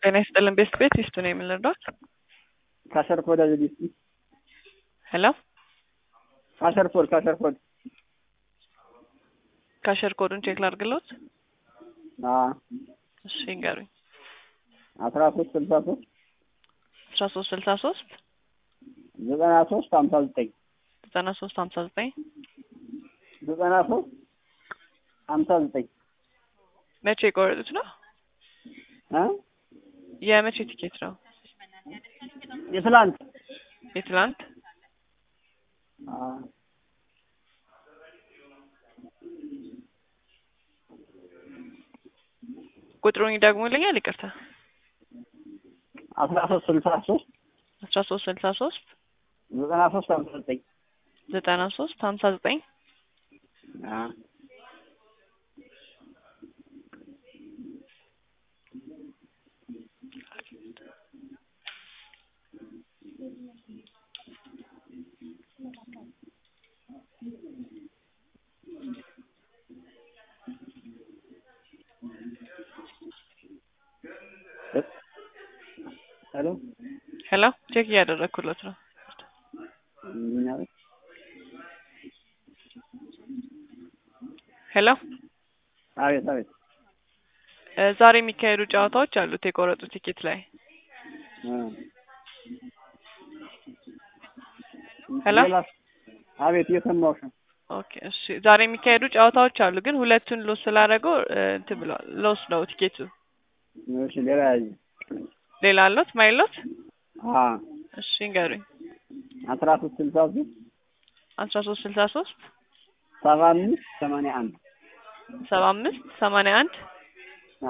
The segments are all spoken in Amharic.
ጤና ይስጥልን ቤስት ቤት ይስጡ ነው የምንረዳት። ካሸር ኮድ አዘጋጅ እስኪ ሄሎ ካሸር ኮድ ካሸር ኮድ ካሸር ኮዱን ቼክ ላድርግሎት። አ እሺ ይንገሩኝ። አስራ ሶስት ስልሳ ሶስት አስራ ሶስት ስልሳ ሶስት ዘጠና ሶስት ሀምሳ ዘጠኝ ዘጠና ሶስት ሀምሳ ዘጠኝ ዘጠና ሶስት ሀምሳ ዘጠኝ መቼ የቆረጡት ነው? እ የመቼ ቲኬት ነው? የትላንት የትላንት አ ቁጥሩን ይደግሙልኛል? ይቅርታ አስራ ሶስት ስልሳ ሶስት አስራ ሶስት ስልሳ ሶስት ዘጠና ሶስት ሀምሳ ዘጠኝ ዘጠና ሶስት ሀምሳ ዘጠኝ አ ሄሎ ሄሎ ቼክ እያደረግኩለት ነው። ሄሎ አቤት አቤት እ ዛሬ የሚካሄዱ ጨዋታዎች አሉት የቆረጡ ቲኬት ላይ እ ሄሎ ሌላ አቤት እየሰማሁሽ ነው። ኦኬ እሺ ዛሬ የሚካሄዱ ጨዋታዎች አሉ ግን ሁለቱን ሎስ ስላደረገው እ እንትን ብለዋል ሎስ ነው ቲኬቱ እሺ ሌላ ያዥ ሌላ አሎት ማይሎት አ እሺ ንገሩኝ አስራ ሶስት ስልሳ ሶስት አስራ ሶስት ስልሳ ሶስት ሰባ አምስት ሰማንያ አንድ ሰባ አምስት ሰማንያ አንድ አ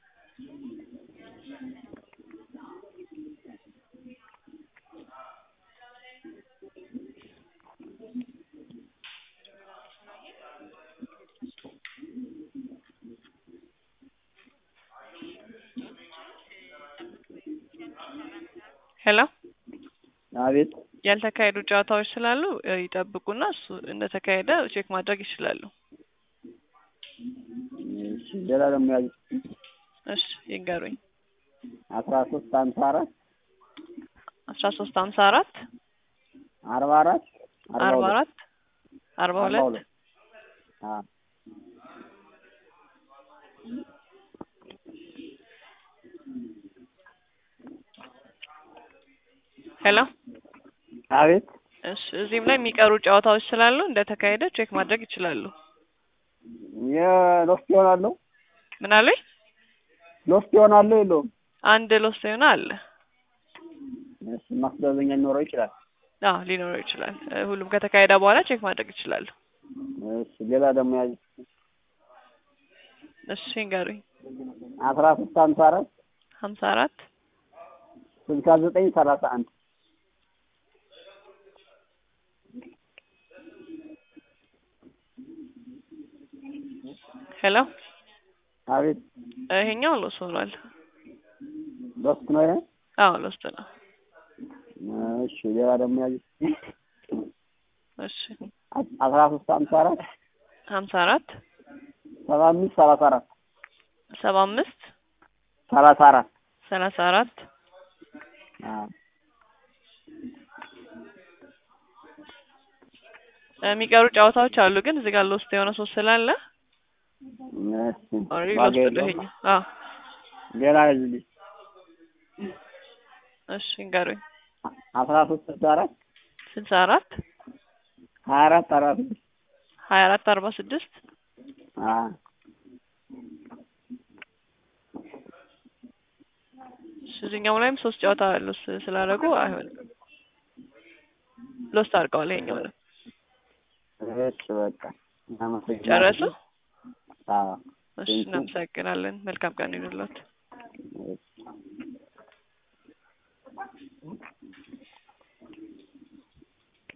ሄሎ አቤት ያልተካሄዱ ጨዋታዎች ስላሉ እ ይጠብቁና እሱ እንደተካሄደ ቼክ ማድረግ ይችላሉ። እሺ ሌላ ደግሞ ያዥ እሺ ይንገሩኝ አስራ ሶስት ሀምሳ አራት አስራ ሶስት ሀምሳ አራት አርባ አራት አርባ አራት አርባ ሁለት አ ሄሎ አቤት እሺ እዚህም ላይ የሚቀሩ ጨዋታዎች ስላሉ እንደተካሄደ ቼክ ማድረግ ይችላሉ። የሎስት ይሆናለሁ ምን አሉኝ? ሎስት ይሆናለሁ የለውም አንድ ሎስ የሆነ አለ። እሺ ማስተዛዘኛ ሊኖረው ይችላል። አዎ ሊኖረው ይችላል። እ ሁሉም ከተካሄደ በኋላ ቼክ ማድረግ ይችላሉ። እሺ ሌላ ደግሞ ያዥ እሺ ይንገሩኝ አስራ ሶስት ሀምሳ አራት ሀምሳ አራት ስልሳ ዘጠኝ ሰላሳ አንድ ሄሎ አቤት ይሄኛው ሎስ ሆኗል። ሎስት ነው ይሄ አዎ ሎስት ነው። እሺ ሌላ ደግሞ ያዥ እሺ አስራ ሶስት ሀምሳ አራት ሀምሳ አራት ሰባ አምስት ሰላሳ አራት ሰባ አምስት ሰላሳ አራት ሰላሳ አራት አ የሚቀሩ ጨዋታዎች አሉ ግን እዚህ ጋር ሎስት የሆነ ሶስት ስላለ እሺ ኦልሬዲ ዋጋ ሎስት ነው የለውም። ይሄኛው። አዎ ሌላ ያዥልኝ እሺ ንገሩኝ አስራ ሶስት ስልሳ አራት ስልሳ አራት ሀያ አራት አርባ ስድስት ሀያ አራት አርባ ስድስት አ እሺ እዚህኛው ላይም ሶስት ጨዋታ ሎስ ስላደረጉ አይሆንም። ሎስት አድርገዋል ይሄኛው ነው። እሺ በቃ እናመሰግናለን። ጨረሱ? አዎ እሺ እናመሰግናለን። መልካም ቀን ይሁንልዎት።